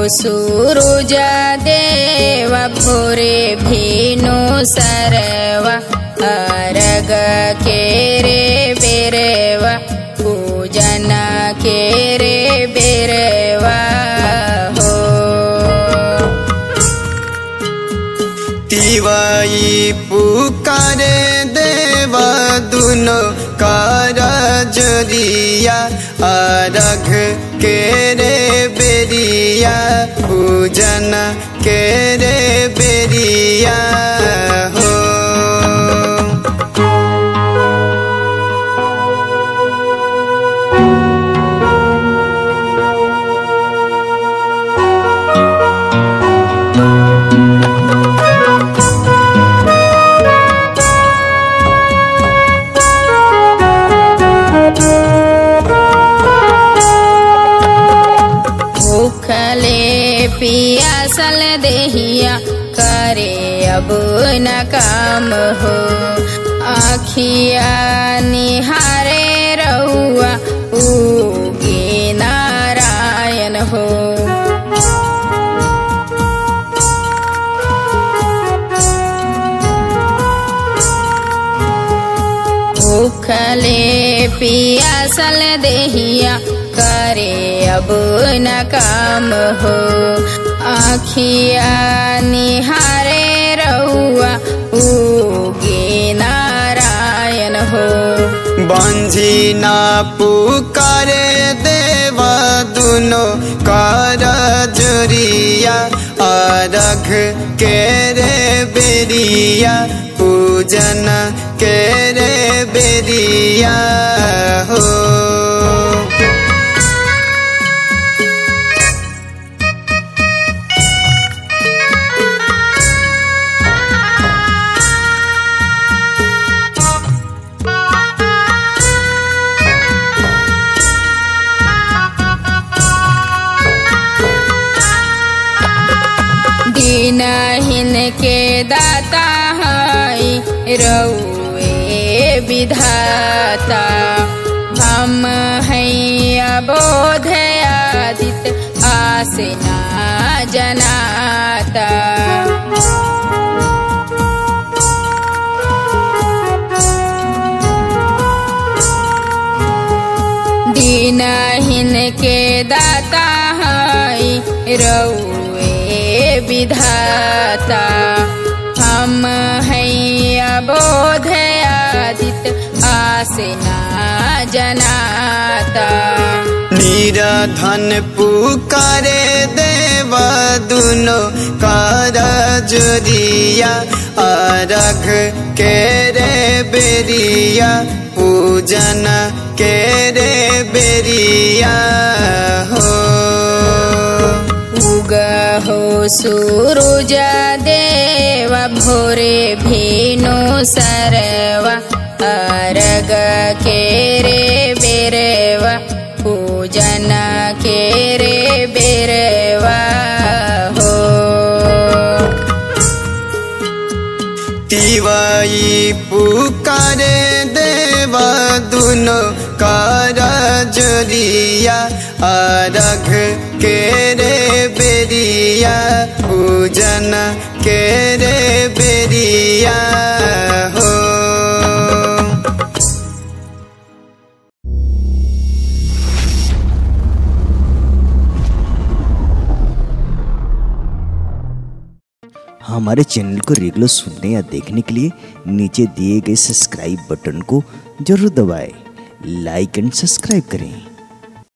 सूरुज देव भोरे भेनु सरवा अरग के रे बेरवा पूजन के रे बेरवा हो तिवाई पुकारे देव दुनो कार जरिया अरघ के रे बेरिया पूजन के रे बेरिया हो भूखले पियासल देहिया करे अब न काम हो आखिया निहारे रहुआ उगे नारायण हो भूखले पियासल देहिया करे अब न काम हो आखिया निहारे रहुआ उगे नारायण हो बंझी ना पुकारे देव दुनो कार जुरिया अरघ के रे बेरिया पूजन के रे बेरिया हो दीनहीन के दाता है रउए विधाता हम हैं अबोध आदित आसना जनाता दीनहीन के दाता है रउए विधाता हम हैं अबोध आदित आसना जनाता निराधन पुकारे देव दुनो कार जुरिया अरघ के रे बेरिया पूजन के रे बेरिया हो उग हो सूरुज देव भोरे भेनु सरवा अरग के रे बेरवा पूजन के रे बेरवा हो तिवाई पुकारे देव दुनो कार जुरिया अरघ के रे बेरिया पूजन के रे बेरिया हो हमारे चैनल को रेगुलर सुनने या देखने के लिए नीचे दिए गए सब्सक्राइब बटन को जरूर दबाएं लाइक एंड सब्सक्राइब करें